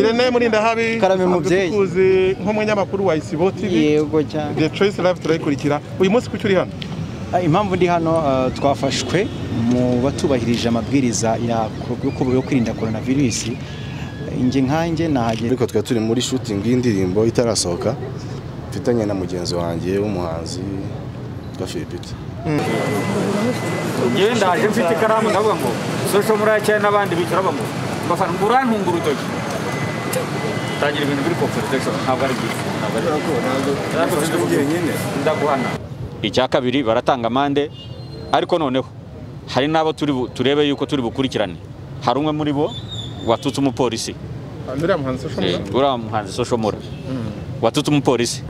Irene Murindahabi Karame mubyeyi. tukuzi nk'umunyamakuru wa Isibo TV yego cyane The Choice Live turayikurikira uyu munsi kuki uri hano Ah, impamvu ndi hano ah, twafashwe mu batubahirije amabwiriza ya- yo ku- yo kwirinda korona virusi inge nkanjye nahagera ariko twari turi muri shooting y'indirimbo itarasohoka mfitanye na mugenzi wanjye w'umuhanzi witwa Philipite njyewe ndaje mfite ikaramu ndavuga ngo social muraya cyane n'abandi bicara bavuga mbafana ngo urantunga urutoki tangira ibintu biri confrontation ntabwo ari byiza ntabwo ari byiza ndaguhana icya kabiri baratanga amande ariko noneho hari n'abo turi bu- turebe yuko turi bukurikirane hari umwe muri bo watutse umupolisi uriya muhanzi ushobora Eh, uriya muhanzi social mura watutse umupolisi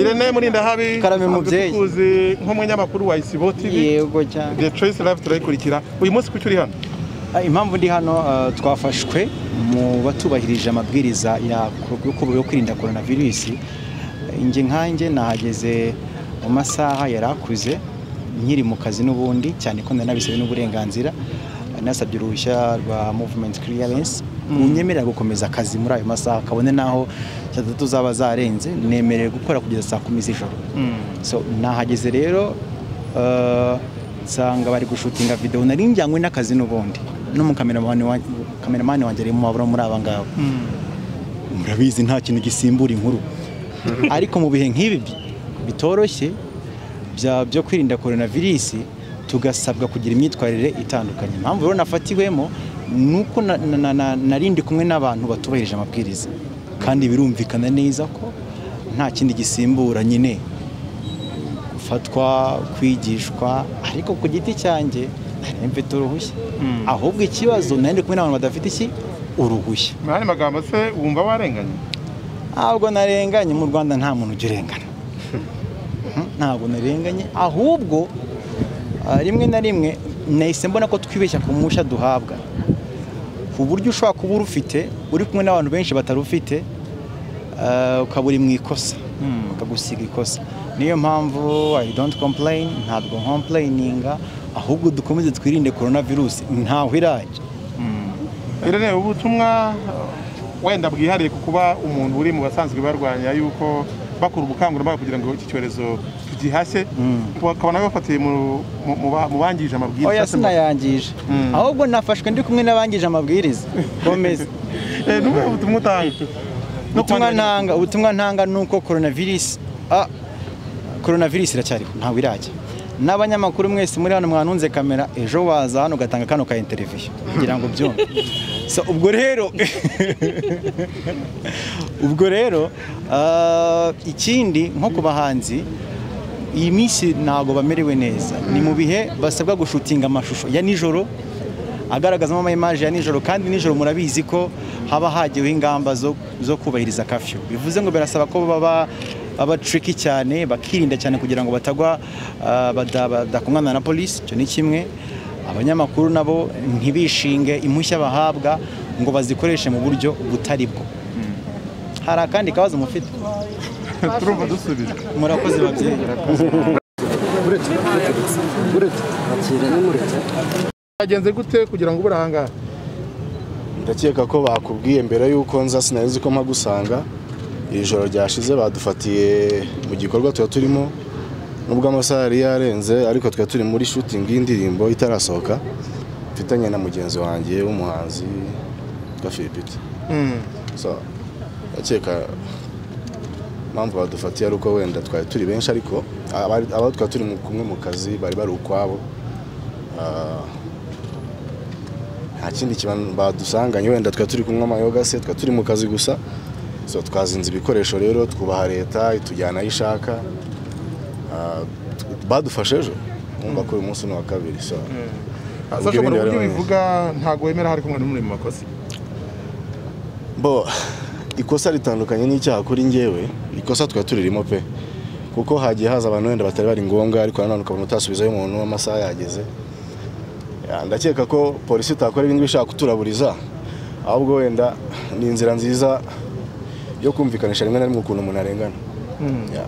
Irene Murindahabi Karame mubyeyi. tukuzi nk'umunyamakuru wa Isibo TV yego cyane The Choice Live turayikurikira uyu munsi kuki uri hano Ah, impamvu ndi hano ah, twafashwe mu batubahirije amabwiriza ya- yo ku- yo kwirinda korona virusi inge nkanjye nahageze mu masaha yari akuze nkiri mu kazi n'ubundi cyane ko nari nabisabwe n'uburenganzira nasabye uruhushya rwa movement clearance unyemerera gukomeza akazi muri ayo masaha kabone n'aho saa tatu zaba zarenze nemerewe gukora kugeza saa kumi z'ijoro so nahageze rero eh, nsanga bari gushutinga videwo nari njyanywe n'akazi n'ubundi n'umukameramani wa- kameramani wanjye ari mu mabura muri aba ngabo murabizi nta kintu gisimbura inkuru ariko mu bihe nk'ibi bi- bitoroshye bya byo kwirinda korona virusi tugasabwa kugira imyitwarire itandukanye impamvu rero nafatiwemo ni uko na- na- na- na- narindi kumwe n'abantu batubahirije amabwiriza kandi birumvikana neza ko nta kindi gisimbura nyine gufatwa kwigishwa ariko ku giti cyanjye nari mfite uruhushya ahubwo ikibazo nari ndi kumwe n'abantu badafite iki uruhushya mu yandi magambo se wumva warenganye ntabwo narenganye mu rwanda nta muntu ujya urengana Mhm, ntabwo narenganye ahubwo ah, rimwe na rimwe nahise mbona ko twibeshya ku mushya duhabwa ku buryo ushobora kuba urufite uri kumwe n'abantu benshi batarufite ah, ukaba uri mu ikosa bakagusiga ikosa niyo mpamvu i don't complain ntabwo nkomplayininga ahubwo dukomeze twirinde korona virusi ntaho irajya Irene ubutumwa uh, wenda bwihariye ku kuba umuntu uri mu basanzwe barwanya yuko bakora ubukangurambaga kugira ngo iki cyorezo tugihashye bakaba nabo bafatiye mu- mu mu ba- mu bangije amabwiriza oya sinayangije ahubwo nafashwe ndi kumwe n'abangije amabwiriza komeza Eh, ni ubuhe butumwa utanga No ku ubutumwa bandi banyamaguru. ntanga ubutumwa ntanga ni uko coronavirus ah, coronavirus iracyariho ntawe irajya n'abanyamakuru mwese muri hano mwanunze kamera ejo waza hano ugatanga kano ka interview kugira ngo byumve so, ubwo rero ubwo rero ah, ikindi nko ku bahanzi iyi minsi ntabwo bamerewe neza ni mu bihe basabwa gushutinga amashusho ya nijoro agaragazamo ama image ya nijoro kandi nijoro murabizi ko haba hagiweho ingamba zo, zo kubahiriza kafyu bivuze ngo birasaba ko baba baba tricky cyane bakirinda cyane kugira ngo batagwa ah, bada- badakumwana na polisi icyo ni kimwe abanyamakuru nabo ntibishinge impushya bahabwa ngo bazikoreshe mu buryo butari bwo hari akandi kabazo mufite turumva dusubiza murakoze babyeyi bagenze gute kugira ngo ubure ahangaha ndakeka ko bakubwiye mbere y'uko nza sinari nzi ko mpagusanga iri joro ryashize badufatiye mu gikorwa tuba turimo nubwo amasaha yari yarenze ariko twari turi muri shooting y'indirimbo itarasohoka mfitanye na mugenzi wanjye w'umuhanzi witwa Philipite so ndakeka impamvu badufatiye ari uko wenda twari turi benshi ariko abari- abo twari turi mu- kumwe mu kazi bari bari ukwabo Ah, nta kindi kintu badusanganye wenda twari turi kunywa amayoga se twari turi mu kazi gusa so twazinze ibikoresho rero twubaha leta itujyana aho ishaka Ah, badufashe ejo mwumva ko uyu munsi ni uwa kabiri so ubwo sasha mu ibindi buryo bari bivuga ntabwo wemera hari kumwe n'umwe mu makosa bo ikosa ritandukanye n'icyaha kuri njyewe ikosa twari turirimo pe kuko hagiye haza abantu wenda batari bari ngombwa ariko nanone ukabona utasubizayo umuntu amasaha yageze Ya, ndakeka ko polisi itakora ibindi bishaka kuturaburiza ahubwo wenda ni inzira nziza yo kumvikanisha rimwe na rimwe ukuntu umuntu arengana Ya.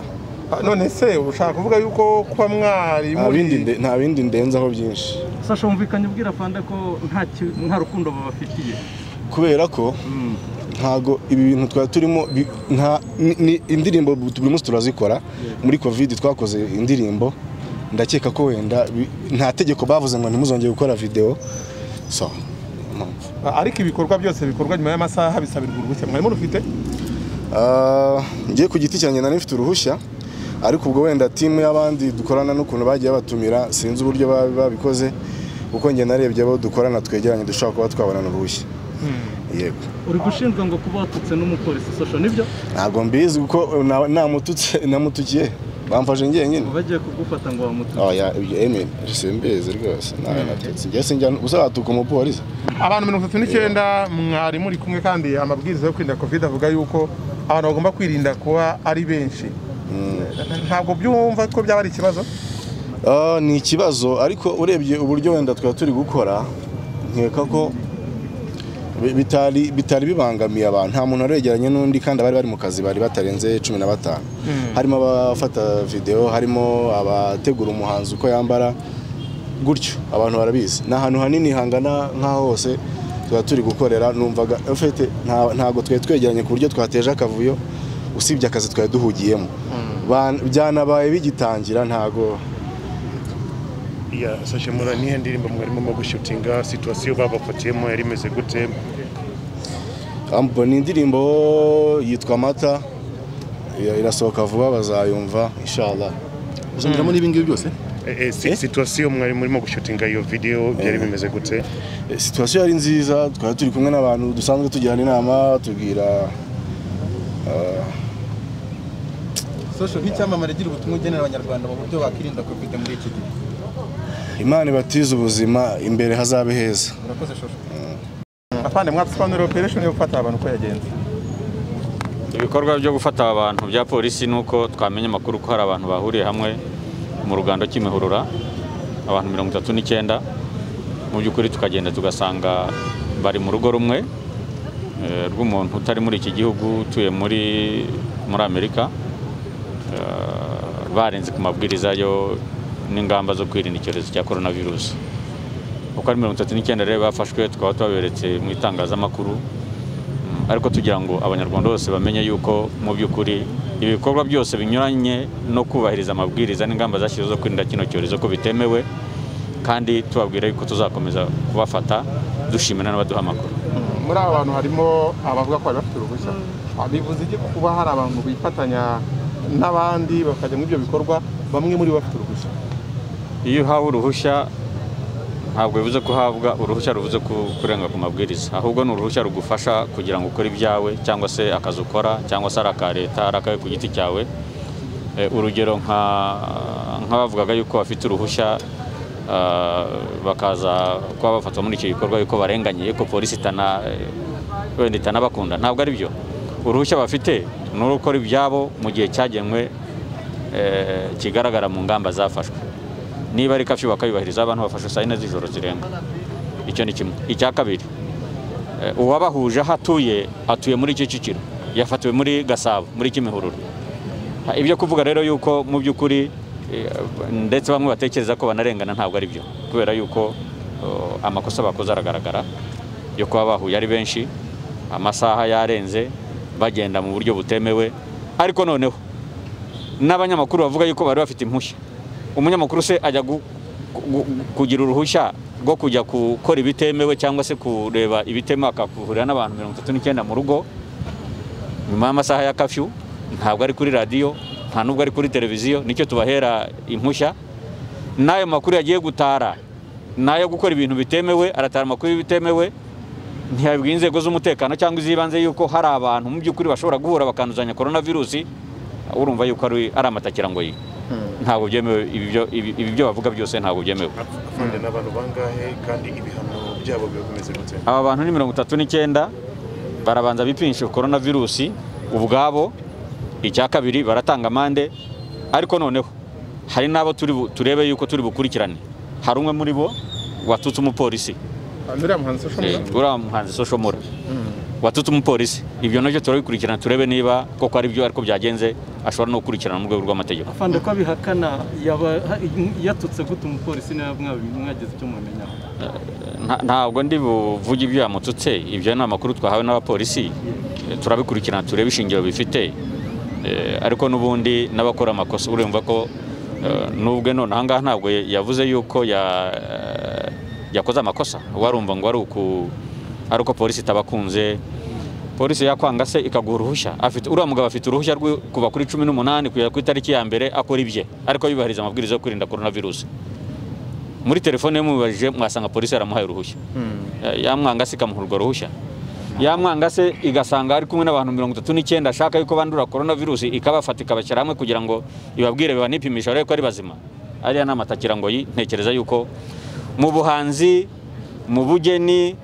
Ah, none se ushaka kuvuga yuko kuba mwari Nta bindi muri nde- nta bindi ndenzaho byinshi sasha wumvikanye ubwira fanda ko nta ki- nta rukundo babafitiye kubera ko ntago ibi bintu twari turimo bi- nta ni- ni indirimbo bu- buri munsi turazikora muri covid twakoze indirimbo ndakeka ko wenda bi- nta tegeko bavuze ngo ntimuzongere gukora video so mpamvu ariko ibikorwa byose bikorwa nyuma y'amasaha bisabirwa uruhushya mwari murufite Ah, njye ku giti cyanjye nari mfite uruhushya ariko ubwo wenda timu y'abandi dukorana n'ukuntu bagiye batumira sinzi uburyo ba- babikoze kuko njye narebye abo dukorana twegeranye dushobora kuba twabonana uruhushya yego uri gushinjwa ngo kuba watutse n'umupolisi sasha nibyo ntabwo mbizi kuko na- namututse namutukiye bamfashe njyenyine ngo bagiye kugufata ngo bamututse oya ibyo eme simbizi rwose ntawe natutse njye sinjya uzatuka umupolisi abantu mirongo itatu n'icyenda mwari muri kumwe kandi amabwiriza yo kwirinda covid avuga yuko abantu bagomba kwirinda kuba ari benshi ntabwo byumva ko byaba ari ikibazo Ah, ni ikibazo ariko urebye uburyo wenda twari turi gukora nkeka ko bi- bitari bitari bibangamiye abantu nta muntu wari wegeranye n'undi kandi abari bari mu kazi bari batarenze cumi na batanu harimo abafata videwo harimo abategura umuhanzi uko yambara gutyo abantu barabizi ni ahantu hanini hangana nk'aho hose tuba turi gukorera numvaga ufite nta- ntabwo twari twegeranye ku buryo twateje akavuyo usibye akazi twari duhugiyemo Ba- byanabaye bigitangira ntabwo ya sashe mura nihe ndirimbo mwarimo mu gushutinga situwasiyo babafatiyemo yari imeze gute Ambo ni indirimbo yitwa Mata ya- irasohoka vuba bazayumva inshallah uzongiramo n'ibi ngibi byose Eh, eh, si- situwasiyo mwari murimo gushutinga iyo video byari bimeze gute Eh, situation yari nziza twari turi kumwe n'abantu dusanzwe tugirana inama tubwira Sosho nk'icyamamare gira ubutumwa ugenera abanyarwanda mu buryo bakwirinda covid muri iki gihe Imana ibatize ubuzima imbere hazabe heza murakoze shosho afande mwadusobanurira operation yo gufata abantu uko yagenze ibikorwa byo gufata aba bantu bya polisi ni uko twamenya amakuru ko hari abantu bahuriye hamwe mu rugando cy'imihurura abantu mirongo itatu n'icyenda mu by'ukuri tukagenda tugasanga bari mu rugo rumwe eh, rw'umuntu utari muri iki gihugu utuye muri muri amerika eh, barenze ku mabwiriza yo n'ingamba zo kwirinda icyorezo cya coronavirus uko ari mirongo itatu n'icyenda rero bafashwe tukaba tubaberetse mu itangazamakuru ariko tugira ngo abanyarwanda bose bamenye yuko mu by'ukuri ibikorwa byose binyuranye no kubahiriza amabwiriza n'ingamba zashyizweho zo kwirinda kino cyorezo ko bitemewe kandi tubabwira yuko tuzakomeza kubafata dushimira n'abaduha amakuru muri aba bantu harimo abavuga ko bari bafite uruhushya Ah, bivuze iki kuba hari abantu bifatanya n'abandi bakajya muri ibyo bikorwa bamwe muri bo bafite uruhushya iyo uhawe uruhushya ntabwo bivuze ko uhabwa uruhushya ruvuze ku- kurenga ku mabwiriza ahubwo ni uruhushya rugufasha kugira ngo ukore ibyawe cyangwa se akazi ukora cyangwa se ari aka leta ari akawe ku giti cyawe Eh, urugero nka- nk'abavugaga yuko bafite uruhushya ah, bakaza kuba bafatwa muri icyo gikorwa yuko barenganye yuko polisi itana eh, wenda itanabakunda ntabwo ari byo uruhushya bafite ni urukora ibyabo mu gihe cyagenwe eh, kigaragara mu ngamba zafashwe niba ari kafyu bakayubahiriza abantu bafashe saa yine z'ijoro zirenga icyo ni kimwe icya kabiri eh, uwabahuje aho atuye atuye muri kicukiro yafatiwe muri gasabo muri kimihurura Ha, ibyo kuvuga rero yuko mu by'ukuri eh, ndetse bamwe batekereza ko banarengana ntabwo ari byo kubera yuko oh, amakosa bakoze aragaragara yo kuba bahuye ari benshi amasaha yarenze bagenda mu buryo butemewe ariko noneho n'abanyamakuru bavuga yuko bari bafite impushya umunyamakuru se ajya gu- gu- kugira uruhushya rwo kujya gukora ibitemewe cyangwa se kureba ibitemewe akahurira n'abantu mirongo itatu n'icyenda mu rugo nyuma y'amasaha ya kafyu ntabwo ari kuri radiyo nta nubwo ari kuri televiziyo nicyo tubahera impushya n'ayo makuru yagiye gutara n'ayo gukora ibintu bitemewe aratara amakuru y'ibitemewe ntiyabibwira inzego z'umutekano cyangwa iz'ibanze yuko hari abantu mu by'ukuri bashobora guhura bakanduzanya korona virusi urumva yuko ari ari amatakirangoyi ntabwo byemewe ibi byo- ibi ibi byo bavuga byose ntabwo byemewe afunze n'abantu bangahe kandi ibihano byabo biba bimeze gute aba bantu ni mirongo itatu n'icyenda barabanza bipimisha korona virusi ubwabo icya kabiri baratanga amande ariko noneho hari n'abo turi bu- turebe yuko turi bukurikirane hari umwe muri bo watutse umupolisi uriya muhanzi ushobora Eh, uriya muhanzi social mura watutse umupolisi ibyo nabyo turabikurikirana turebe niba koko ari byo ariko byagenze ashobora no gukurikirana mu rwego rw'amategeko afande ko abihakana yaba yatutse gute umupolisi niba mwabi- mwagize icyo mubimenyaho Nta- ntabwo ndi buvuge ibyo yamututse ibyo ni amakuru twahawe n'abapolisi Eh, turabikurikirana turebe ishingiro bifite Eh, ariko n'ubundi n'abakora amakosa urumva ko eh, n'ubwe none aha ngaha ntabwo yavuze yuko ya- eh, yakoze amakosa warumva ngo ari uku ari uko polisi itabakunze polisi yakwanga se ikaguha uruhushya afite uriya mugabo afite uruhushya rwo kuva kuri cumi n'umunani kugera ku itariki ya mbere akora ibye ariko yubahiriza amabwiriza yo kwirinda korona virusi muri telefone ye mubajije mwasanga polisi yaramuhaye uruhushya Eh, yamwanga se ikamuha urwo ruhushya yamwanga se igasanga ari kumwe n'abantu mirongo itatu n'icyenda ashaka yuko bandura korona virusi ikabafata ikabashyira hamwe kugira ngo ibabwire banipimisha arebe ko ari bazima ariya ni amatakirangoyi ntekereza yuko mu buhanzi mu bugeni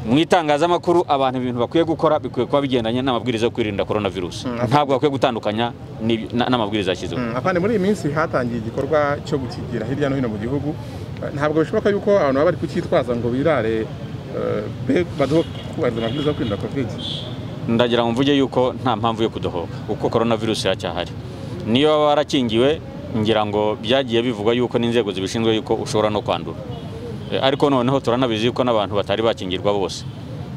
mu itangazamakuru abantu ibintu bakwiye gukora bikwiye kuba bigendanye n'amabwiriza yo kwirinda korona virusi ntabwo bakwiye gutandukanya n'ibi- na- n'amabwiriza yashyizeho Mm, afande muri iyi minsi hatangiye igikorwa cyo gukigira hirya no hino mu gihugu Eh, ntabwo bishoboka yuko abantu baba bari kucyitwaza ngo birare eh, be baduho kubahiriza amabwiriza yo kwirinda kovide ndagira ngo mvuge yuko nta mpamvu yo kudohoka kuko korona virusi iracyahari niyo waba warakingiwe ngira ngo byagiye bivugwa yuko n'inzego zibishinzwe yuko ushobora no kwandura Eh, ariko noneho turanabizi yuko n'abantu batari bakingirwa bose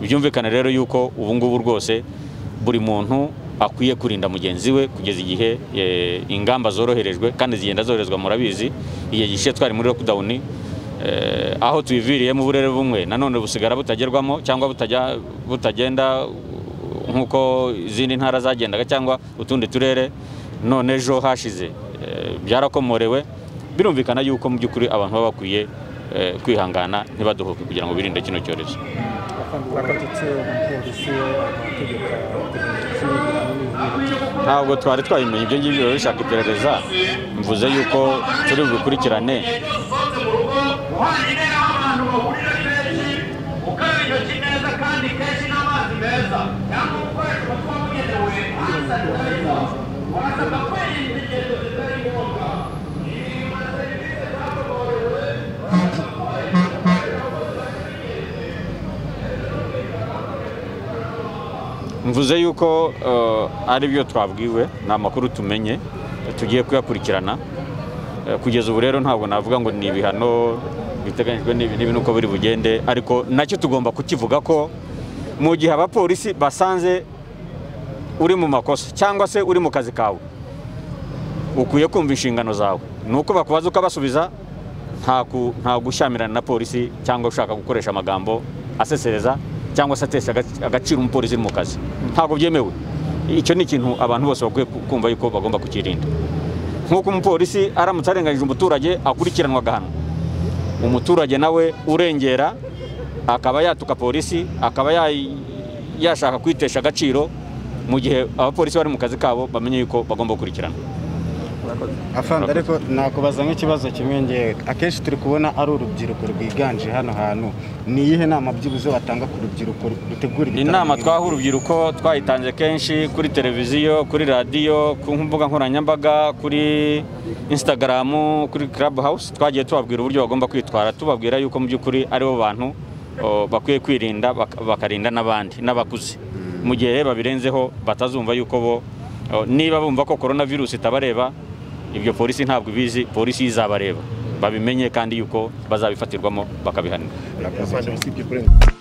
byumvikane rero yuko ubu ngubu rwose buri muntu akwiye kurinda mugenzi we kugeza igihe eh, ingamba zoroherejwe kandi zigenda zoherezwa murabizi igihe gishize twari muri lockdown eh, aho tubiviriyemo uburere bumwe nanone busigara butagerwamo cyangwa butajya butagenda nk'uko izindi ntara zagendaga cyangwa utundi turere none ejo hashize eh, byarakomorewe birumvikana yuko mu by'ukuri abantu baba bakwiye eh, kwihangana ntibaduhuke kugira ngo birinde kino cyorezo ntabwo twari twabimenye ibyo ngibyo biba bishaka iperereza mvuze yuko turi bubikurikirane mvuze yuko eh, ari byo twabwiwe ni amakuru tumenye tugiye kuyakurikirana Eh, kugeza ubu rero ntabwo navuga ngo ni ibihano biteganyijwe n'ibi n'ibi nuko biri bugende ariko nacyo tugomba kukivuga ko mu gihe abapolisi basanze uri mu makosa cyangwa se uri mu kazi kawe ukwiye kumva inshingano zawe ni uko bakubaza ukabasubiza nta ku- nta gushyamirana na polisi cyangwa ushaka gukoresha amagambo asesereza cyangwa se atesha agac- agaciro umupolisi uri mu kazi ntabwo byemewe icyo ni ikintu abantu bose bakwiye ku- kumva yuko bagomba kukirinda nk'uko umupolisi aramutse arenganyije umuturage akurikiranwa agahanwa umuturage nawe urengera akaba yatuka polisi akaba ya- yashaka kwitesha agaciro mu gihe abapolisi bari mu kazi kabo bamenye yuko bagomba gukurikirana afande ariko nakubaza nk'ikibazo kimwe ngewe akenshi turi kubona ari urubyiruko rwiganje hano hantu ni iyihe nama byibuze watanga ku rubyiruko rutegura ibitaramo inama nk'ibi? twaha urubyiruko twayitanze kenshi kuri televiziyo kuri radiyo ku mbuga nkoranyambaga kuri instagram kuri club house twagiye tubabwira uburyo bagomba kwitwara tubabwira yuko mu by'ukuri aribo bantu o, bakwiye kwirinda bak- bakarinda n'abandi n'abakuze mu gihe babirenzeho batazumva yuko bo o, niba bumva ko korona virusi itabareba ibyo polisi ntabwo ibizi polisi izabareba babimenye kandi yuko bazabifatirwamo bakabihanirwa afande usibye kurenga